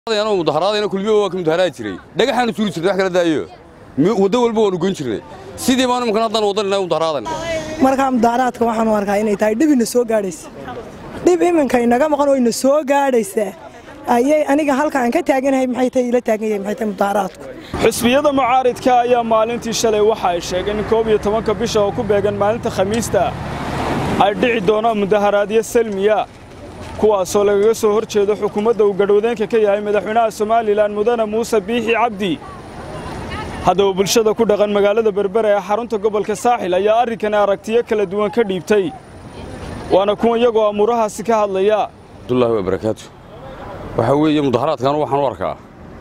mudaharaadayna kulmiyo waa ka mudaharaadi jiray dhagaxaanu suuri jirnay wax kala daayo waddo walba waanu goyn jirnay sidii baan imankan haddaan waddanina mudaharaadana markaa mudaharaadka waxaan u arkaa inay tahay dhib ina soo gaadhaysa dhib iminka inaga maqan oo ina soo gaadhaysa ayay aniga halka aan ka taaganahay maxay tahay ila taagan yahay maxay tahay mudaharaadku xisbiyada mucaaridka ayaa maalintii shalay waxa ay sheegeen in koob iyo tobanka bisha oo ku beegan maalinta khamiista ay dhici doonaan mudaharaadyo salmiya kuwaasoo lagaga soo hor jeedo xukuumadda uu gadhowdeenka ka yahay madaxweynaha somalilan mudane muuse biixi cabdi haddaba bulshada ku dhaqan magaalada berbera ee xarunta gobolka saaxil ayaa arrinkani aragtiyo kala duwan ka dhiibtay waana kuwa iyagoo amuurahaasi ka hadlaya abdullaahi wa barakaatu waxaa weeye mudaharaadkan waxaan u arkaa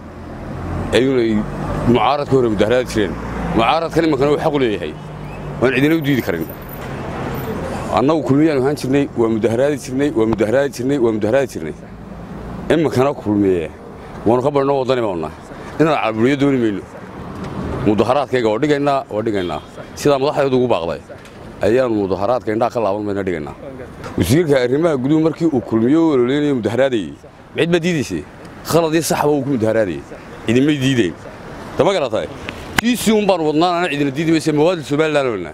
inay mucaaradka hore mudaharaadi jireen mucaaradkan imankana uu xaq u leeyahay waan cidina u diidi karin annagu kulmiyaan ahaan jirnay waa mudaharaadi jirnay waa mudaharaadi jirnay waa mudaharaadi jirnay iminkana kulmiye waanu ka badhnoo waddani baannaa inaan caalburiyo dooni mayno mudaharaadkayga waa dhigaynaa waa dhigaynaa sidaa madaxdeedu ugu baaqday ayaanu mudaharaadka indhaha ka laaban mayna dhigaynaa wasiirka arrimaha guduhu markii uu kulmiyo u ololeynayo mudaharaadayey cid baa diidaysay khaladii saxba uu ku mudaharaadayey cidimay diideen dama garatay kiisii un baanu wadnaan ana cidina diidi maysa mawaadil somalilan olna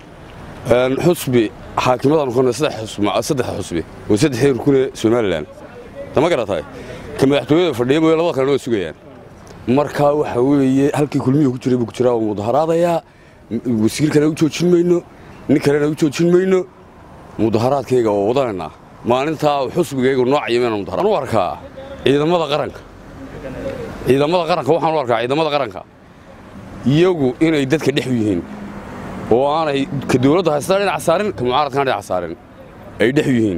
xusbi xaakimadaanu kona saddex xusbi oo saddexdii rukune somalilan dama garatay ka madaxtooyada fadhiya mooye labada kalena waa sugayaan markaa waxa weeye halkii kulmiyuu ku jiray buu ku jiraa waa mudaharaadayaa wasiirkana u joojin mayno nin kalena u joojin mayno mudaharaadkayga oo wadanaynaa maalintaa xusbigaygu noocaya mayna mudaharaad u arkaa ciidamada qaranka ciidamada qaranka waxaan u arkaa ciidamada qaranka iyagu inay dadka dhex yihiin oo aanay ka dawladda haystaa dhinac saarin ka mucaaradkana dhinac saarin ay dhex yihiin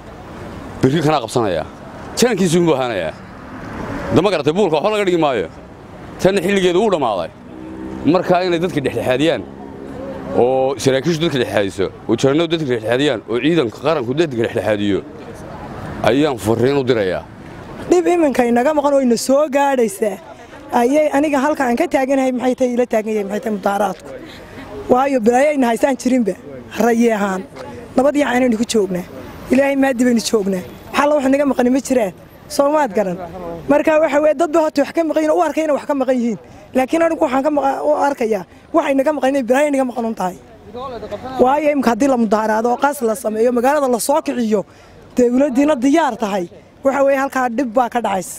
birri kanaa qabsanayaa janankiisuu buu ahaanayaa dama garatay buulka waxba laga dhigi maayo tanna xilligeedu uu dhammaaday markaa inay dadka dhexdhexaadiyaan oo saraakiishu dadka dhexdhexaadiso oo jarannadu dadka dhexdhexaadiyaan oo ciidanka qaranku dadka dhexdhexaadiyo ayaan fariin u dirayaa dhib iminka inaga maqan oo ina soo gaadhaysa ayay aniga halka aan ka taaganahay maxay tahay ila taagan yahay maxay tahay mudaharaadku waayo bilaayayna haysaan jirinba rayi ahaan nabadii caanaynu ku joognaa ilaahay maadi baynu joognaa waxalla wax naga maqani ma jiraan soomaad garan marka waxa weye dadba horta wax ka maqan yihin u arkay inay wax ka maqan yihiin laakiin anigu waxaan ka u arkayaa waxay naga maqan inay bilaaya naga maqan un tahay waayo imika haddii la mudaharaado oo qaas la sameeyo magaalada la soo kiciyo dawladdiina diyaar tahay waxa weeye halkaa dhib baa ka dhacaysa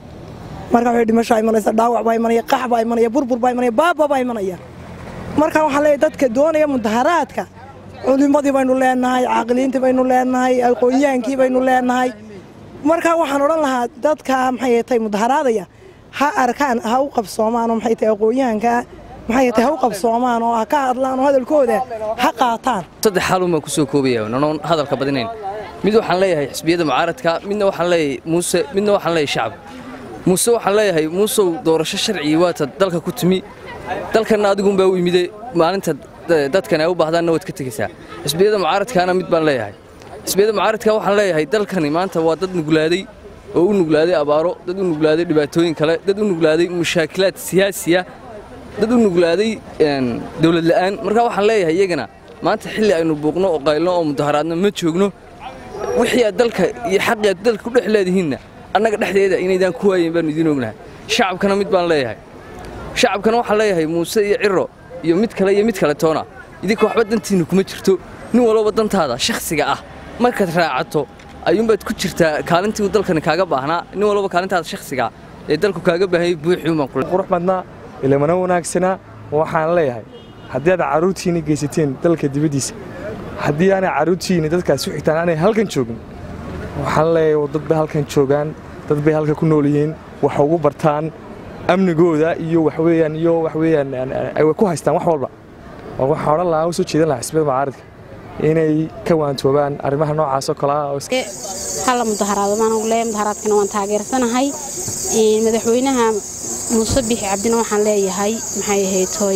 marka waxay dhimashaa imanaysa dhaawac baa imanaya qax baa imanaya burbur baa imanaya baaba baa imanaya marka waxaan leeyahay dadka doonaya mudaharaadka culimmadii baynu leenahay caaqiliintii baynu leenahay aqoonyahaankii baynu leenahay marka waxaan odhan lahaa dadka maxay tahay mudaharaadaya ha arkaan ha u qabsoomaan oo maxay tahay aqoonyahanka maxay tahay ha u qabsoomaan oo ha ka hadlaan oo hadalkooda ha qaataan saddex xaalun baan ku soo koobaya nanoon hadalka badinayn mid waxaan leeyahay xisbiyada mucaaradka midna waxaan leeyahay muuse midna waxaan leeyahay shacab muuse waxaan leeyahay muusow doorasho sharcigi waata dalka ku timi dalkanna adigunbaa u yimide maalinta dadkan ay u baahdaanna waad ka tegaysaa xisbiyada mucaaradkaana mid baan leeyahay xisbiyada mucaaradka waxaan leeyahay dalkani maanta waa dad nuglaaday oo u nuglaaday abaaro dad u nuglaaday dhibaatooyin kale dad u nuglaaday mushaakilaad siyaasiya dad u nuglaaday dawlad la'aan marka waxaan leeyahay iyagana maanta xilli aynu buuqno oo qaylno oo mudaharaadno ma joogno wixii aad dalka iyo xaqii aad dalka ku dhex leedihiinna annaga dhexdeeda inaydaan ku waayen baanu idiin ognahay shacabkana mid baan leeyahay shacabkana waxaan leeyahay muuse iyo ciro iyo mid kale iyo mid kale toona idinka waxba dantiinna kuma jirto nin walba dantaada shakhsiga ah markaad raacato ayuunbaad ku jirtaa kaalintii uu dalkani kaaga baahnaa nin walba kaalintaada shakhsiga ee dalku kaaga baahanyay buuxiumanqurux badnaa ilamana wanaagsanaa waxaan leeyahay haddii aad carruurtiinna geysateen dalka dibaddiisa haddii aanay carruurtiinna dadkaas u xigtaan aanay halkan joogin waxaan leeyahay dad bay halkan joogaan dad bay halkan ku nool yihiin wax ugu bartaan amnigooda iyo waxweeyaan iyo waxweeyaan ay ku haystaan wax walba waxaan odhan lahaa u soo jeedan lahaa xisbiyada mucaaradka inay ka waantoobaan arrimaha noocaas oo kale ah hala mudaharaado maan leeyahay mudaharaadkana waan taageersanahay madaxweynaha muuse bixi cabdina waxaan leeyahay maxay ahayd hooy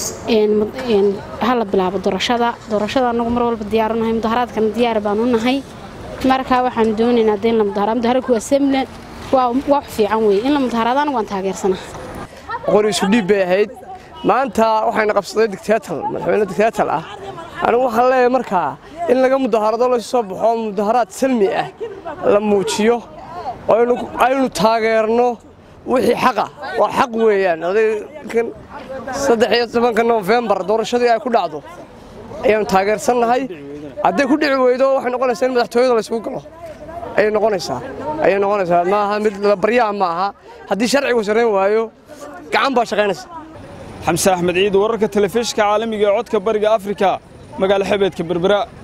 hala bilaabo doorashada doorashada anagu mar walba diyaaru nahay mudaharaadkana diyaar baanu nahay markaa waxaan doonaynaa dee in la mudaharaado mudaharaadku waa semle waa wax fiican weeye in la mudaharaado anagu waan taageersanahay qori isu dhiib bay ahayd maanta waxayna qabsaday dictatal madaxweyne dictatal ah anigu waxaan leeyahay markaa in laga mudaharado laysu soo baxo mudaharaad salmi ah la muujiyo aynu taageerno wixii xaqa waa xaq weeyaan odaykan saddex iyo tobanka nofembar doorashadii ay ku dhacdo ayaanu taageersannahay hadday ku dhici weydo waxay noqonaysaa in madaxtooyada laysugu galo ayay noqonaysaa ayay noqonaysaa maaha mid baryaha ma aha haddii sharcigu sarrayn waayo gacan baa shaqaynaysa xamse axmed ciid wararka telefishinka caalamiga ee codka bariga afrika magaalo xebeedka berbera